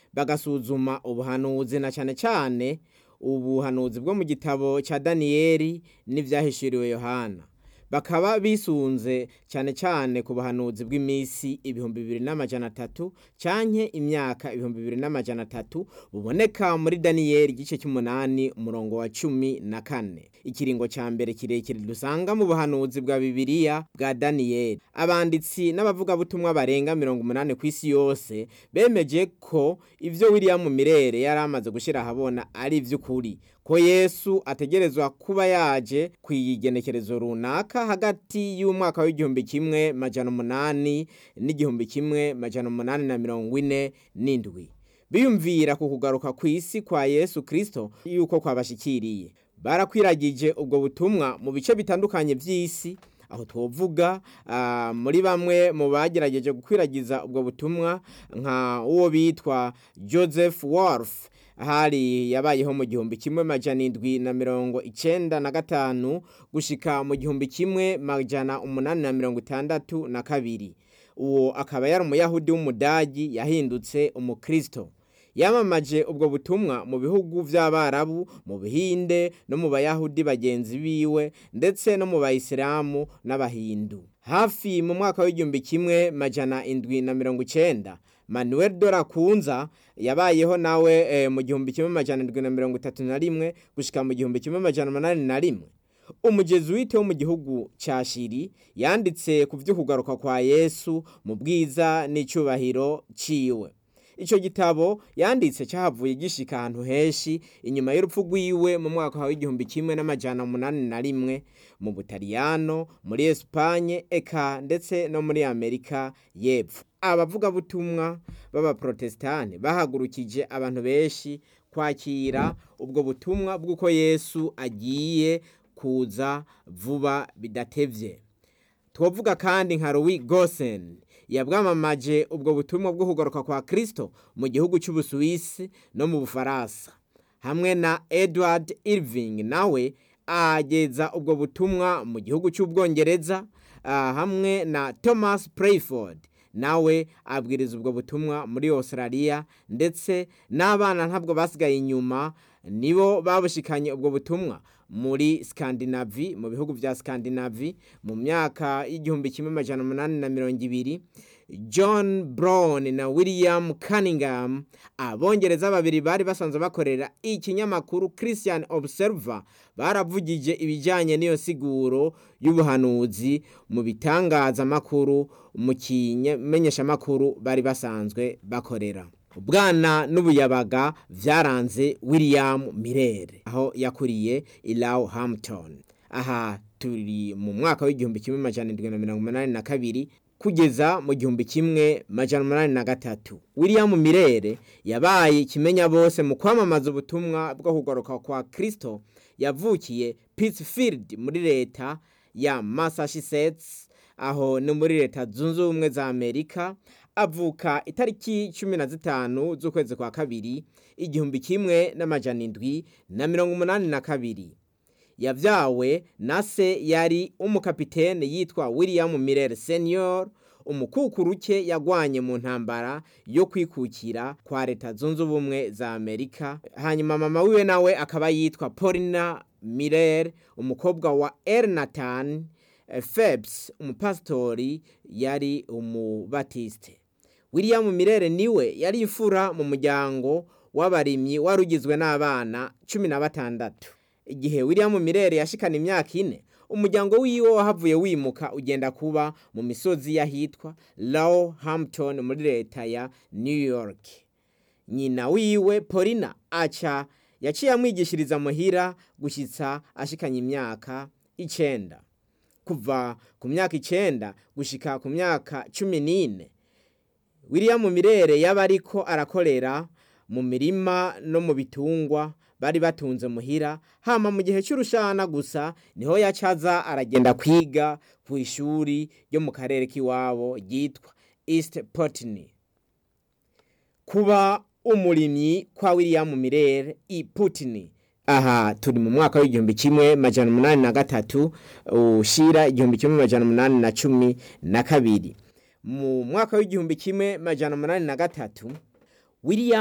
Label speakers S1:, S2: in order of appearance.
S1: bagasuzuma ubuhanuzi na cane cane ubuhanuzi bwo mu gitabo ca daniyeli n'ivyahishuriwe yohana bakaba bisunze cyane cyane ku buhanuzi bw'iminsi ibihumbi bibiri n'amajana atatu canke imyaka ibihumbi bibiri n'amajana atatu buboneka muri daniyeli igice cy'umunani umurongo wa cumi na kane ikiringo ca mbere kirekire dusanga mu buhanuzi bwa bibiliya bwa daniyeli abanditsi n'abavugabutumwa barenga mirongo umunani ku isi yose bemeje ko ivyo william mirere yari amaze gushira ahabona ari ivy'ukuri ko yesu ategerezwa kuba yaje ku igenekerezo runaka hagati y'umwaka w'igihumbi kimwe majana umunani n'igihumbi kimwe majana umunani na mirongo ine n'indwi biyumvira ku kugaruka ku isi kwa yesu kristo yuko kwabashikiriye barakwiragije ubwo butumwa mu bice bitandukanye by'isi aho twovuga uh, muri bamwe mu bagerageje gukwiragiza ubwo butumwa nka uwo bitwa joseph wolf hari yabayeho mu gihumbi kimwe majana indwi na mirongo icenda na gatanu gushika mu gihumbi kimwe majana umunani na mirongo itandatu na kabiri uwo akaba yari umuyahudi w'umudagi yahindutse umukristo yamamaje ubwo butumwa mu bihugu vy'abarabu mu bihinde no mu bayahudi bagenzi biwe ndetse no mu bayisilamu n'abahindu hafi mu mwaka w'igihumbi kimwe majana indwi na mirongo icenda manuel dorakunza yabayeho nawe e, mu gihumbi kimwe majana indwi na mirongo itatu na rimwe gushika mu gihumbi kimwe majana umunani na rimwe umujezuwite wo mu gihugu ca shiri yanditse ku vy'ukugaruka kwa yesu mu bwiza n'icubahiro ciwe ico gitabo yanditse cyahavuye gishika ahantu henshi inyuma y'urupfu rwiwe mu mwaka wa w'igihumbi kimwe n'amajana umunani na rimwe mu butaliyano muri esipanye eka ndetse no muri amerika y'epfo abavugabutumwa b'abaprotestani bahagurukije abantu benshi kwakira ubwo butumwa bw'uko yesu agiye kuza vuba bidatevye twovuga kandi nka louis gosen yabwamamaje ubwo butumwa bwo kugaruka kwa kristo mu gihugu cy'ubusuwisi no mu bufaransa hamwe na edward irving nawe ageza ubwo butumwa mu gihugu cy'ubwongereza uh, hamwe na thomas prayford nawe abwiriza ubwo butumwa muri australia ndetse n'abana ntabwo basigaye inyuma nibo babushikanye ubwo butumwa muri skandinavi mu bihugu vya skandinavi mu myaka y'igihumbi kimwe amajana umunani na mirongo ibiri john brown na william cunningham abongereza babiri bari basanzwe bakorera ikinyamakuru christian observer baravugije ibijyanye n'iyo siguro y'ubuhanuzi mu bitangazamakuru mu kimenyeshamakuru bari basanzwe bakorera ubwana n'ubuyabaga byaranze william mirere aho yakuriye ilaw hampton aha turi mu mwaka w'igihumbi kimwe majana indwi na mirongo umunani na kabiri kugeza mu gihumbi kimwe majana umunani na gatatu william mirere yabaye ikimenya bose mu kwamamaza ubutumwa bwo kugaruka kwa kristo yavukiye pittsfield muri leta ya massachusetts aho ni muri leta zunze ubumwe za amerika avuka itariki cumi na zitanu z'ukwezi kwa kabiri igihumbi kimwe n'amajana indwi na mirongo umunani na kabiri yavyawe na se yari umukapitene yitwa william miller senior umukukuruke yagwanye mu ntambara yo kwikukira kwa leta zunze ubumwe za amerika hanyuma mama wiwe nawe akaba yitwa paulina miller umukobwa wa ernatan Phelps umupasitori yari umubatiste william mirere niwe yari imfura mu muryango w'abarimyi wari ugizwe n'abana cumi na batandatu igihe william mirere yashikana imyaka ine umuryango wiwe wahavuye wimuka ugenda kuba mu misozi y'ahitwa Low Hampton muri leta ya New York nyina wiwe Paulina aca yaciye amwigishiriza muhira gushyitsa ashikanye imyaka icenda kuva ku myaka icenda gushika ku myaka cumi n'ine william mirere yaba ariko arakorera mu mirima no mu bitungwa bari batunze muhira hama mu gihe cy'urushana gusa niho yacaza aragenda kwiga ku ishuri ryo mu karere k'iwabo ryitwa east potney kuba umurimyi kwa william mirere i putney aha turi mu mwaka w'igihumbi kimwe majana umunani na gatatu ushira igihumbi kimwe majana umunani na cumi na kabiri mu mwaka w'igihumbi kimwe majana umunani na gatatu william